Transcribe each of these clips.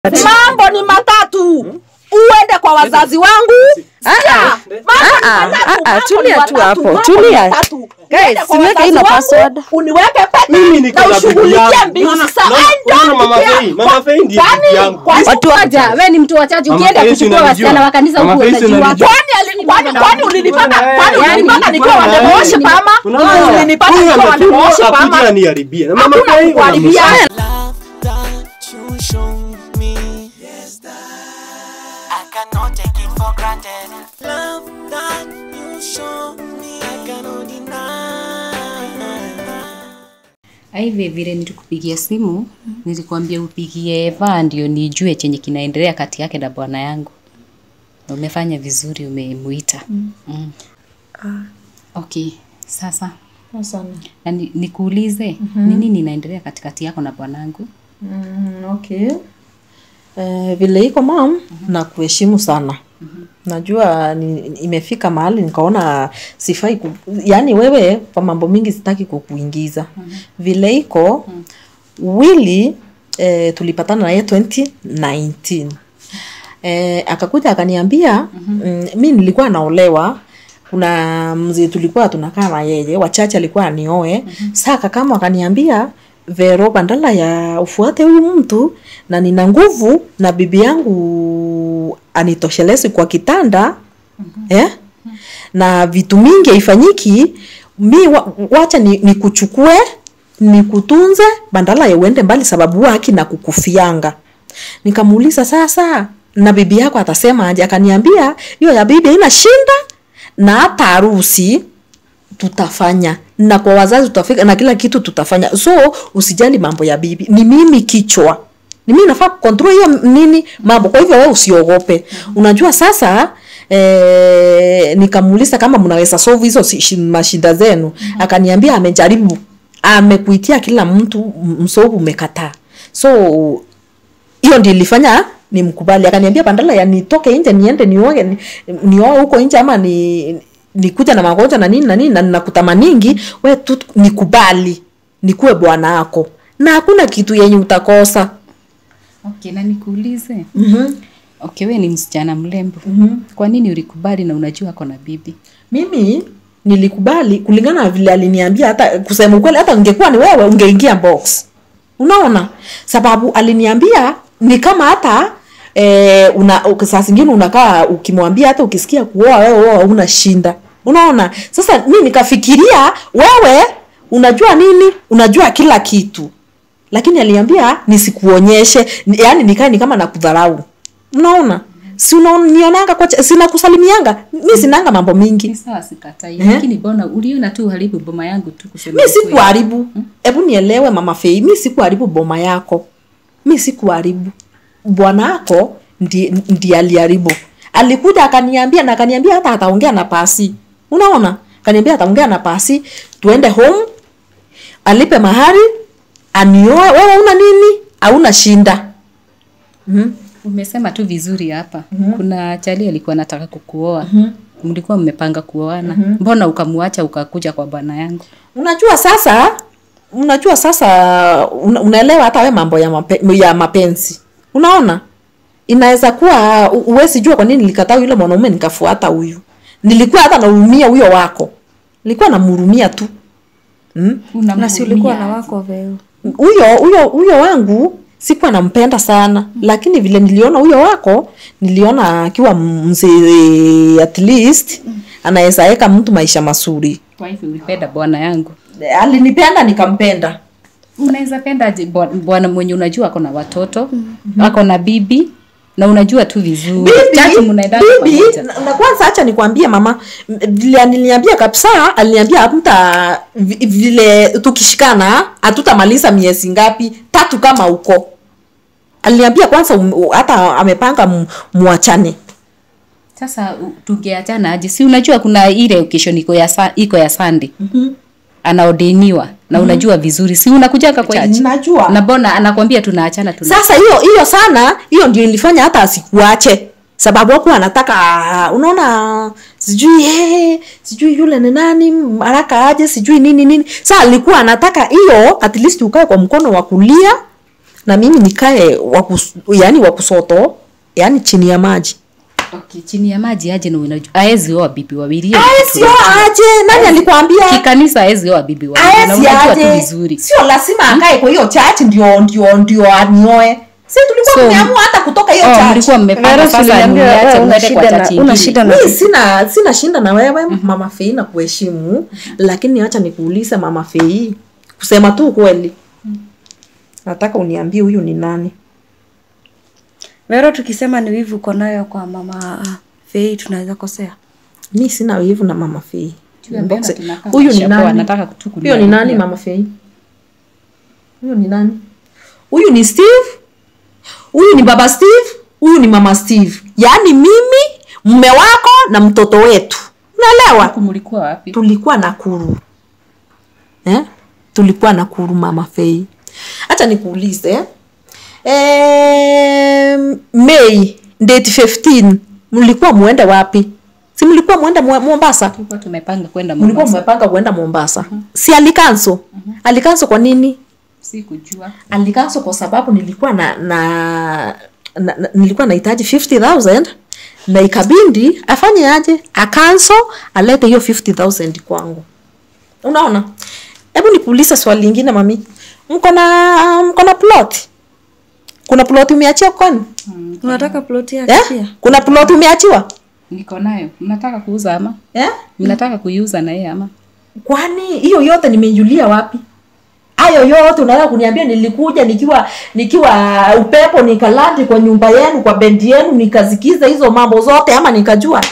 mambo ni matatu uende kwa wazazi wangu Sikia, ah. mambo ni Ah, ah, matatu, ah, ah, mambo tulia ni tu matatu, hapo, mambo ni tulia. matatu. Guys, Uende kwa siweke wazazi ina wangu, password. uniweke Mimi pete niko na na bibi ushughulikie yangu. mbingu Unaona- sasa unaona- I don't unaona Mama care. Fei, Mama Fei ndiye Kwani- bibi yangu. kwani- Watu Wacha, we ni mtu wa chaji Mama ukienda Faisi kuchukua unanijua. wasichana wa kanisa Mama huko Faisi unajua unanijua. kwani alini- kwani- kwani ulinipata kwani Yaani, ulinipata nikiwa kwani- wandemoshi pama Unaona, ulinipata huyu nikiwa ametumwa wandemoshi akuje pama aniharibie. Na Mama hakuna Fei kukuharibia unamsema. love that you show me. Yes, that I cannot take it for granted. Love that you show me, I cannot deny. aive vile nilikupigia simu nilikwambia upigie Eva ndio nijue chenye kinaendelea kati yake na bwana yangu Na umefanya vizuri umemuita mm. mm. okay sasa na ni- nikuulize mm-hmm. ni nini inaendelea katikati yako na bwanangu Mm, okay. Eh, vile iko mam na kuheshimu sana najua ni, imefika mahali nikaona sifai ku, yani wewe kwa mambo mingi sitaki kukuingiza vile iko wili eh, tulipatana naye 2019 eh, akakuja akaniambia mm, mi nilikuwa naolewa kuna mzee tulikuwa tunakaa na yeye wachache alikuwa anioe mm-hmm. saa kakama akaniambia vero bandala ya ufuate huyu mtu na nina nguvu na bibi yangu anitoshelezi kwa kitanda mm-hmm. eh? na vitu mingi haifanyiki mi wa, wacha ni, nikuchukue nikutunze bandala ya uende mbali sababu huwa haki na kukufianga nikamuuliza sasa na bibi yako atasema aje akaniambia hiyo ya bibi haina shinda na hata harusi tutafanya na kwa wazazi tutafika na kila kitu tutafanya so usijali mambo ya bibi ni mimi kichwa ni mimi nafaa control hiyo nini mambo kwa hivyo wewe usiogope unajua sasa eh, nikamuuliza kama mnaweza solve hizo si- shi- mashida zenu akaniambia amejaribu amekuitia kila mtu m- msovu umekataa so hiyo ndio ilifanya nimkubali akaniambia bandala ya nitoke nje niende nioge ni- nioe huko nje ama ni nikuja na magonjwa na nini na nini na nakutamaningi we tu nikubali nikuwe bwana wako na hakuna kitu yenye utakosa okay na nikuulize mm-hmm. okay we ni msichana mlembo mm-hmm. kwa nini ulikubali na unajua ako na bibi mimi nilikubali kulingana na vile aliniambia hata kusema ukweli hata ungekuwa ni wewe ungeingia box unaona sababu aliniambia ni kama hata e, una saa zingine unakaa ukimwambia hata ukisikia kuoa wewe oa una shinda unaona sasa mi nikafikiria wewe unajua nini unajua kila kitu lakini aliniambia nisikuonyeshe ni- yaani nikae ni kama nakudharau unaona si unanionanga kwa cha- sina kusalimianga mi sinanga mambo mingi ni sawa sikatai Eh? lakini bona uliona tu uharibu boma yangu tu kusema mi ukweli. sikuharibu hebu nielewe mama fei mi sikuharibu boma yako mi sikuharibu bwana ako ndiye ndi aliharibu alikuja akaniambia na akaniambia hata ataongea na pasi unaona akaniambia ataongea na pasi tuende home alipe mahari anioe wewe una nini hauna shinda mm-hmm. umesema tu vizuri hapa mm-hmm. kuna chali alikuwa anataka kukuoa mm-hmm. mlikuwa mmepanga kuoana mm-hmm. mbona ukamuacha ukakuja kwa bwana yangu unajua sasa unajua sasa una, unaelewa hata we mambo ya, mape, ya mapenzi unaona inaweza kuwa u- uwezi jua kwa nini nilikataa yule mwanaume nikafuata huyu nilikuwa hata nahurumia huyo wako nilikuwa namhurumia tu mm? Unamhurumia na si ulikuwa na aje? wako veo huyo huyo huyo wangu sikuwa nampenda sana lakini vile niliona huyo wako niliona akiwa mzee at least anaweza weka mtu maisha mazuri kwa hivyo ulipenda bwana yangu alinipenda nikampenda unaweza penda aje bwa- bwana mwenye unajua ako na watoto mm-hmm. ako na bibi na unajua tu vizuri Chachi mnaendanga bibi pamoja. na na kwanza hacha nikwambie mama m- vile aliniambia kabisa aliniambia hatuta vi- vile tukishikana hatutamaliza miezi ngapi tatu kama huko aliniambia kwanza um, u- hata amepanga mu- muachane sasa u- tungeachana aje si unajua kuna ile occasion iko ya sa, iko ya Sunday mm-hmm. anaodeniwa na unajua vizuri si unakujanga kwa church Najua. na bona anakwambia tunaachana tuna sasa hiyo hiyo sana hiyo ndio ilifanya hata asikuache sababu hakuwa anataka ah, unaona sijui hey, sijui yule ni nani haraka aje sijui nini nini sa alikuwa anataka hiyo at least ukae kwa mkono wa kulia na mimi nikae wakus, yani wakusoto yani chini ya maji okay, chini ya maji aje na unajua aezi oa bibi wawili hiyo ni kitu sio aje nani alikwambia kikanisa aezi oa bibi wawili na aesi unajua tu aje vizuri sio lazima akae kwa hiyo church ndio ndio ndio anioe si tulikuwa So, tumeamua hata kutoka hiyo oh, church mlikuwa mmepanga Vera, sasa uliniambia mniache wewe una mwende kwa shida na- chachi una ingine. shida na mi sina sina shinda na wewe mama fei na kuheshimu lakini acha nikuulize mama fei kusema tu kweli nataka uniambie huyu ni nani Vero, tukisema ni wivu uko nayo kwa mama ah, Fei tunaweza kosea. mi sina wivu na mama fei Mbona Mbokse. tunakaa huyu ni mashapoa, nani nataka tu huyo ni kuniambia. nani mama fei huyo ni nani huyu ni steve huyu ni baba steve huyu ni mama steve yaani mimi mme wako na mtoto wetu unaelewa Huku mlikuwa wapi tulikuwa nakuru eh? tulikuwa nakuru mama fei hacha nikuulize eh, mei date 15 mlikuwa muende wapi si mlikuwa muende Mwa- mombasa tulikuwa tumepanga kwenda mlikuwa Mombasa. mmepanga kuenda mombasa si alikanso alikanso kwa nini sikujua alikanso kwa sababu nilikuwa na, na, na, na nilikuwa nahitaji 50000 na ikabindi afanye aje akanso alete hiyo 50000 kwangu unaona hebu nikuulize swali lingine mami mko na mko na plot kuna plot umeachia kwani Unataka ploti yake eh? pia? kuna plot umeachiwa niko nayo mnataka kuuza ama eh? mnataka kuiuza na yeye ama kwani hiyo yote nimeijulia wapi hayo yote unaweza kuniambia nilikuja nikiwa nikiwa upepo nikalandi kwa nyumba yenu kwa bendi yenu nikazikiza hizo mambo zote ama nikajua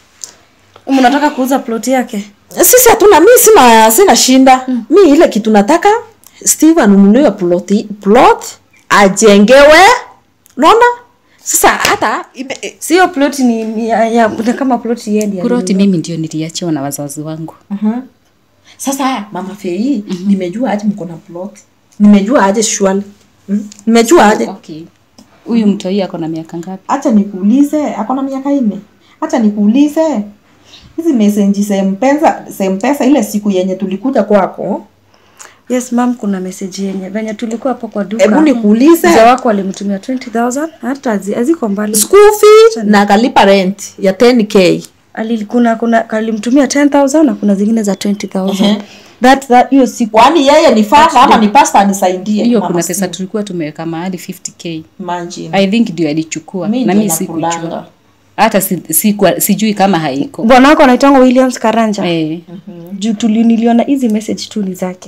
Unataka kuuza ploti yake? sisi hatuna mi sina sina shinda mm. mi ile kitu nataka steve anunuliwe plot, plot ajengewe unaona sasa hata ime- eh, Sio ploti ni, ni ya, ya, ni kama ploti yendi. kuroti mimi ndio niliachiwa na wazazi wangu uh-huh. sasa mama fei mm-hmm. nimejua aje mko na plot nimejua aje shwali mm? nimejua aje okay huyu mtoi ako na miaka ngapi hacha nikuulize akona miaka nne hacha nikuulize hizi mesenji sempesa sempesa ile siku yenye tulikuja kwako Yes ma'am, kuna message yenye venye tulikuwa hapo kwa duka. hebu nikuulize Mzee wako alimtumia 20000 hata hazi- haziko mbali. school fee na akalipa rent ya 10k Ali, kuna kuna alimtumia 10000 na kuna zingine za 20000. That that hiyo siku kwani yeye ni fadha ama ni pasta anisaidie hiyo Mama kuna pesa Steve. tulikuwa tumeweka mahali 50k Imagine. i think ndio alichukua Mi na ndio mi nakulanga. sikujua hata si, si, sijui kama haiko bwana wako anaitangwa Williams Karanja. eh, Juu tuli niliona hizi message tu ni zake.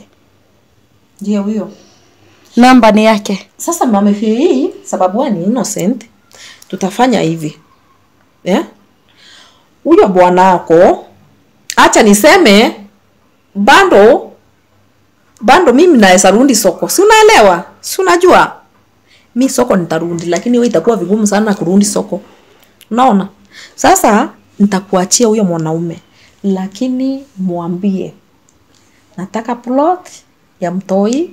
ndio huyo Namba ni yake. sasa mama hii sababu wewe ni innocent tutafanya hivi eh? huyo bwanako acha niseme bando bando mimi naweza rundi soko si unaelewa si unajua mi soko nitarundi lakini wewe itakuwa vigumu sana kurundi soko unaona sasa nitakuachia huyo mwanaume lakini mwambie nataka plot ya mtoi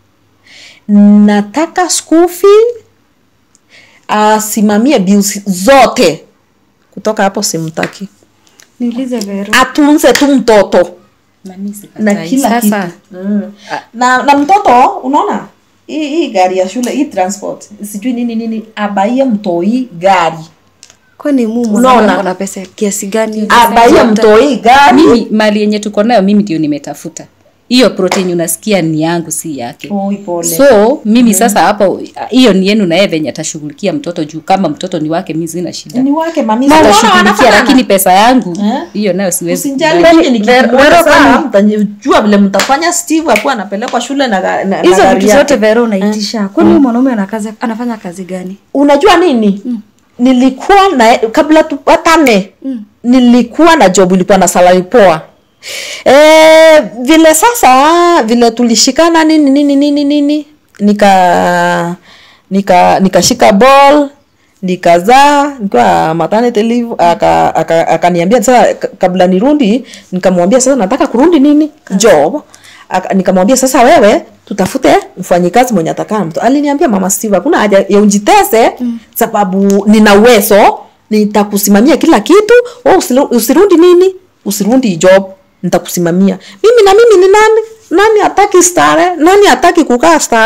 nataka school fee asimamie bills zote kutoka hapo simtaki Niulize Vero. atunze tu mtoto na mi sikatai. na kila Sasa, kitu mm. na, na mtoto unaona hii hii gari ya shule hii transport sijui nini nini abaie mtoi gari Kwani mumu Unaona? unaona na pesa ya kiasi gani? abaie mtoi gari mimi mali yenye tuko nayo mimi ndio nimetafuta hiyo protein unasikia ni yangu si yake Oi, pole. so mimi sasa hapo hiyo ni yenu na yeye venye atashughulikia mtoto juu kama mtoto ni wake mi sina shida ni wake mami Unaona atashughulikia wanafanana? lakini pesa yangu Eh? hiyo nayo siwezi Usijali kubali. mimi Ver- nikimwona Vero, saa kama- mtajua vile mtafanya Steve akuwa anapelekwa shule na, ga- na, na Hizo gari vitu yake. zote Vero unaitisha. Kwani huyu mwanaume anakaza anafanya kazi gani? unajua nini mm. nilikuwa na kabla tupatane mm. nilikuwa na job ilikuwa na salary poa e, vile sasa vile tulishikana nini nini nini nini nika nika nikashika ball nikazaa nikiwa maternity leave aka- aka- akaniambia sasa ka- kabla nirundi nikamwambia sasa nataka kurundi nini job Aka- nikamwambia sasa wewe tutafute mfanyikazi mwenye atakaa mtu aliniambia mama Steve hakuna haja ya ujitese mm. sababu nina uwezo nitakusimamia kila kitu wewe usiru- usirundi nini usirundi job nitakusimamia mimi na mimi ni nani nani hataki stare nani hataki kukaa stare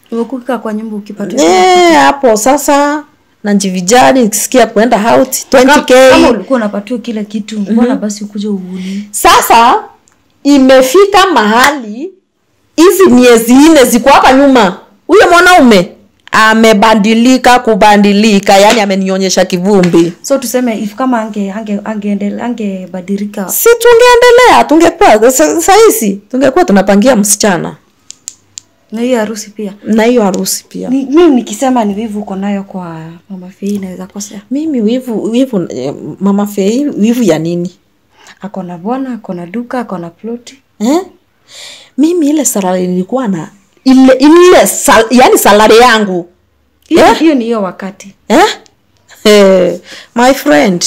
umekuka kwa nyumba ukipata Eh, hapo sasa nanjivijani nikisikia kuenda out 20k kama ulikuwa unapatiwa kila kitu mbona basi ukuja uvuni sasa imefika mahali hizi miezi nne ziko hapa nyuma huyo mwanaume amebadilika kubadilika yani amenionyesha kivumbi so tuseme if kama ange ange angeendele angebadilika si tungeendelea tungekuwa sa- sahisi tungekuwa tunapangia msichana na hiyo harusi pia na hiyo harusi pia Ni- mimi nikisema ni wivu uko nayo kwa mama fei naweza kosea mimi wivu wivu eh, mama fei wivu ya nini ako na bwana ako na duka ako na ploti eh? mimi ile salari nilikuwa na ile ile sal, yani salari yangu hiyo Eh? hiyo ni hiyo wakati eh? Eh, my friend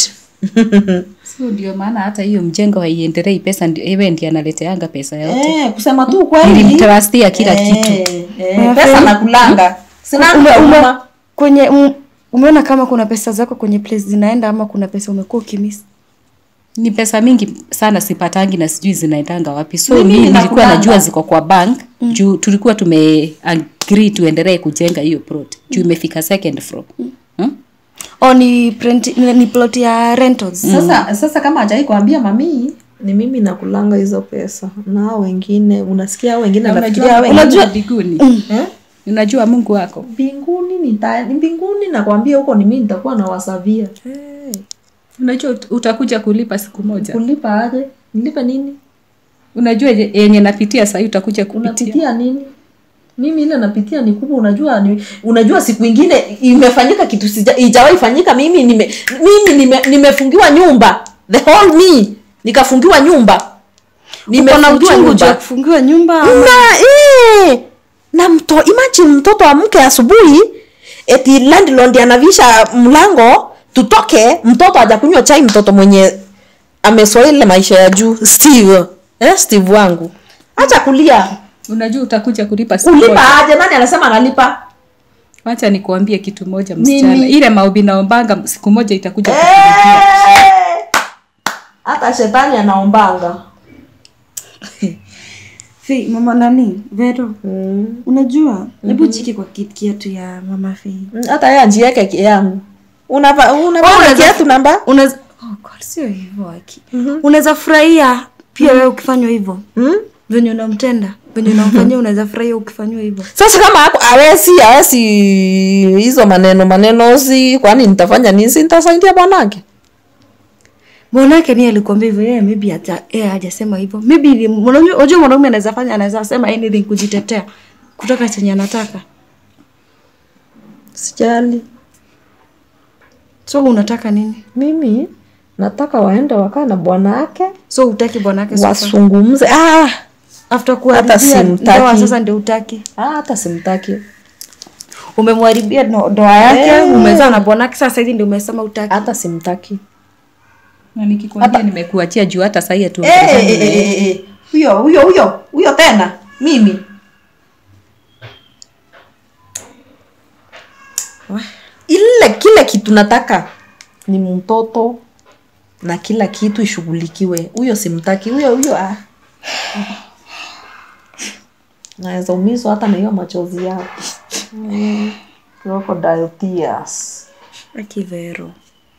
so ndio maana hata hiyo mjengo haiendelei pesa ndio ewe ndiye analeteanga pesa yote eh, kusema tu kweli nilimtrustia kila kitu eh, pesa nakulanga sina ume, ume, huruma. kwenye um, umeona kama kuna pesa zako kwenye place zinaenda ama kuna pesa umekuwa ukimisi ni pesa mingi sana sipatangi na sijui zinaendanga wapi so Mimi mimi nilikuwa ninakulanga. najua ziko kwa bank mm. juu tulikuwa tume agree tuendelee kujenga hiyo plot juu imefika second floor hmm? o ni, print, ni, ni plot ya rentals sasa sasa kama hajai kuambia mamii ni mimi nakulanga hizo pesa na hao wengine unasikia hao wengine Na nafikiria hao unajua wengine unajua mbinguni eh? unajua mungu wako mbinguni nita mbinguni nakwambia huko ni mimi nitakuwa nawasavia hey, unajua ut- utakuja kulipa siku moja kulipa aje nilipe nini unajua ye- yenye napitia sahii utakuja kupitia unapitia nini mimi ile napitia ni kubwa unajua ni, unajua siku ingine imefanyika kitu sija- ijawahi fanyika mimi nime, mimi nime, nimefungiwa nyumba the whole me nikafungiwa nyumba uko na nimefungiwa uchungu juu ya nyumba kufungiwa nyumba ama- na eh, na mto imagine mtoto amke asubuhi eti landlord anavisha mlango tutoke mtoto hajakunywa chai mtoto mwenye amesoa ile maisha ya juu steve eh, steve wangu acha kulia unajua utakuja kulipa siku moja kulipa aje nani anasema analipa wacha nikuambie kitu moja msichana Nini? ile maombi naombanga siku moja itakuja kukulipia Eh, hata shetani anaombanga Fei, mama nani vero unajua hebu chiki kwa kit- kiatu ya mama fei hata yeye ajieke ki- yangu unava unava Unaweza- kiatu namba unaweza oh God, sio hivyo aki unaweza furahia pia wewe ukifanywa hivyo hmm? venye unamtenda venye unamfanyia unaweza furahia ukifanywa hivyo sasa kama hapo awesi awesi hizo maneno maneno si kwani nitafanya nini si nitasaidia bwanake mwanake ni alikuambia hivyo yeye maybe hata yeye hajasema hivyo maybe ni- mwanaume- unajua mwanaume anaweza fanya anaweza sema anything kujitetea kutoka chenye anataka sijali so unataka nini mimi nataka waende wakaa na bwana wake so utaki bwanake sofa? wasungumze ah, after Hata kuharibia simtaki. ndoa sasa ndio utaki ah, hata simtaki umemharibia no- ndoa yake Eh. umezaa na bwanake sasa hivi ndio umesema utaki hata simtaki na nikikwambia nimekuachia juu hata sahii tu huyo huyo huyo huyo tena mimi ile kile kitu nataka ni mtoto na kila kitu ishughulikiwe huyo simtaki huyo huyo ah. naweza umizwa hata na hiyo machozi yako mm. crocodile tears akivero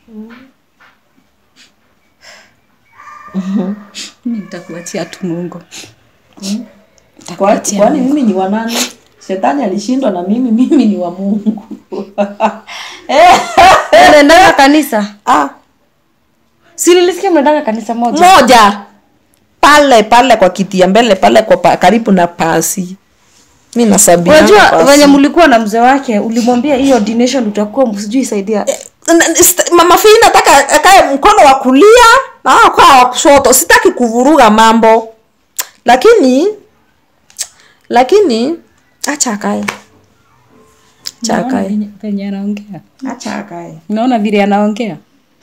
mi nitakuachia tu mungu Kwa- kwani mimi ni wa nani shetani alishindwa na mimi mimi ni wa mungu eh. unaendanga kanisa ah. si nilisikia mnaendanga kanisa moja moja pale pale kwa kiti ya mbele pale kwa pa, karibu na pasi mi nasabia unajua venye mlikuwa na mzee wake ulimwambia hiyo ordination utakuwa sijui saidia mama fii nataka akae mkono wa kulia na wao kwa wa kushoto sitaki kuvuruga mambo lakini lakini acha akae acha Unaona akae venye- venye anaongea acha akae unaona vile anaongea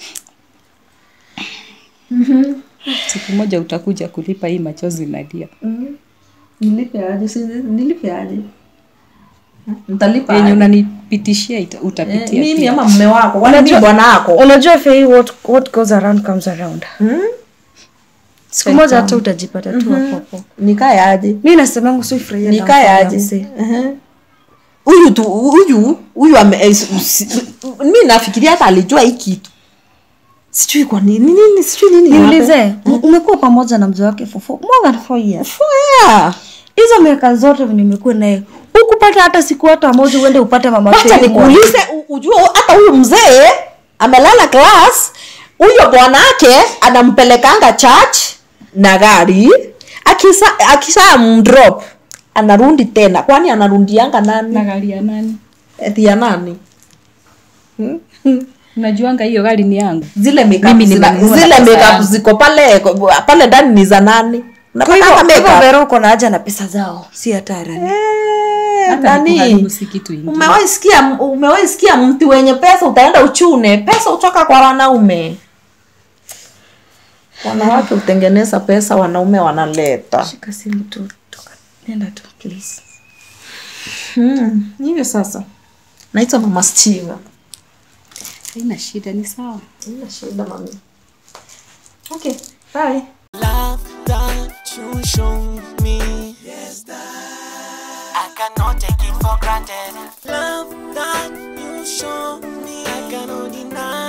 siku moja utakuja kulipa hii machozi nalia nilipe aje si nilipe aje ntalipa yenye aje? unanipitishia ita- Eh, utapitia mimi pia. ama mme wako kwani mimi Unajua- bwana wako unajua fei what, what goes around comes around Hmm? siku moja hata utajipata tu hapo hapo nikae aje mi nasemangu sifurahia nikae aje Ehe. huyu tu huyu huyu ame- eh, si- si- mi nafikiria hata alijua hii kitu sijui kwa nini nini sijui nini niulize u- umekuwa pamoja na mzee wake for four- more than four years yeah. hizo miaka zote venye umekuwa naye ukupata hata siku hata moja uende upate mama wacha Fei kwa- nikuulize u- ujue hata huyu mzee amelala class huyo bwanake anampelekanga church na gari akisa akisa mdrop anarundi tena kwani anarundianga nani na gari ya nani eti ya nani unajuanga hiyo gari ni yangu zile makeup Mimi zina- nimenunua na zile pesa makeup yangu. ziko pale pale ndani ni za nani kwa hivyo Unapatanga kwa hivyo makeup? Vero uko na haja na pesa zao si hatari Eh, hata nani? nikuharibu si kitu ingine umewahi sikia umewahi sikia mti wenye pesa utaenda uchune pesa utoka kwa wanaume wanawake hutengeneza pesa wanaume wanaleta shika simu tu toka nenda tu please hmm. hivyo sasa naitwa mama Steve. haina shida ni sawa Haina shida mami okay bye Love that you show me. Yes, that I cannot take it for granted. Love that you show me. I cannot deny.